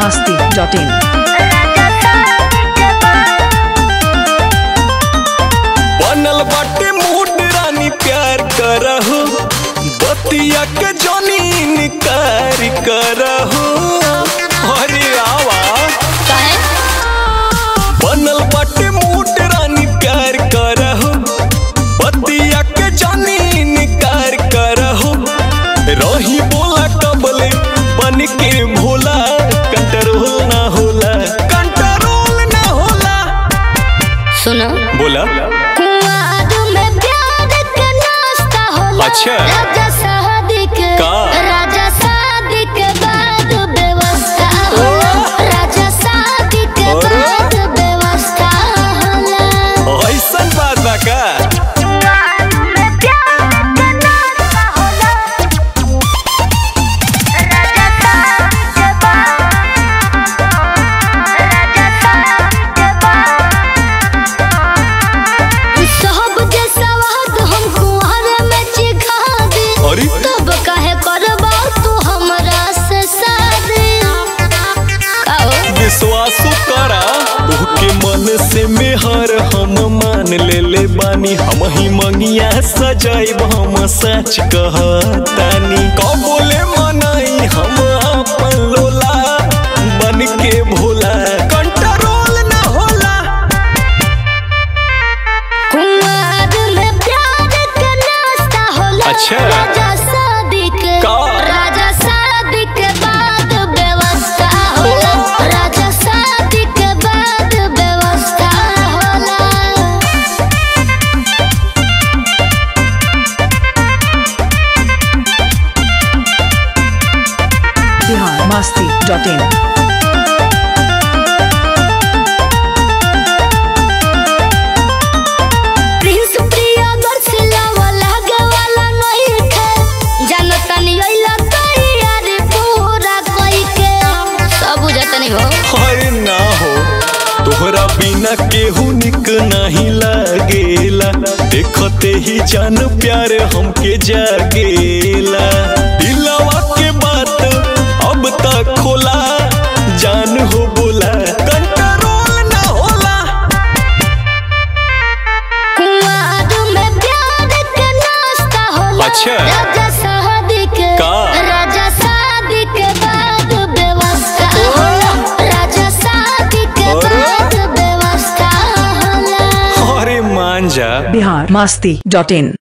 masti.in. बनल बाटे mood रानी प्यार करहु बतिया के जोनी निकार करहु अरे आवा बनल बाटे मूड रानी प्यार करहु बतिया के जोनी निकार करहु रही बोला कबले बन के भोला कंट्रोल ना होला कंट्रोल ना होला सुनो बोला कुआद में प्यार के नाश्ता होला अच्छा। राजा शादी के का? राजा शादी के बाद व्यवस्था होला राजा शादी के अरे। बाद व्यवस्था होला ऐसन बात बा का कुआद में प्यार के नाश्ता होला राजा शादी के बाद राजा शादी के बाद सब जैसा वाद हम कुआरे में चिखा दे अरे तब काहे करबा तू हमरा से शादी काओ विश्वासो करा तोहके मन से मेहर हम मान ले ले बानी हम ही मंगिया सजाइब हम सच कहतानी कबोले मनाई हम अपन लोला बन के भोला कंट्रोल ना होला कुआर में प्यार के नाश्ता होला अच्छा। राजा शादी के का? राजा शादी के बाद व्यवस्था होला राजा शादी के बाद व्यवस्था होला Bihar masti.in. प्रिंस प्रिया दर्शला वाला गवाला नहीं थे जानता नहीं अइला तैयारी पूरा कोई के सब बुझता नहीं हो अरे ना हो तोहरा बिना केहू निक नहीं लागेला देखते ही जान प्यार हमके जागेला दिलवा के बात अब तक खोला जान हो बोला कंट्रोल ना होला कुआर में प्यार के नाश्ता होला अच्छा। राजा शादी के का? राजा शादी के बाद व्यवस्था होला राजा शादी के अरे। बाद व्यवस्था होला अरे मान जा Bihar masti.in.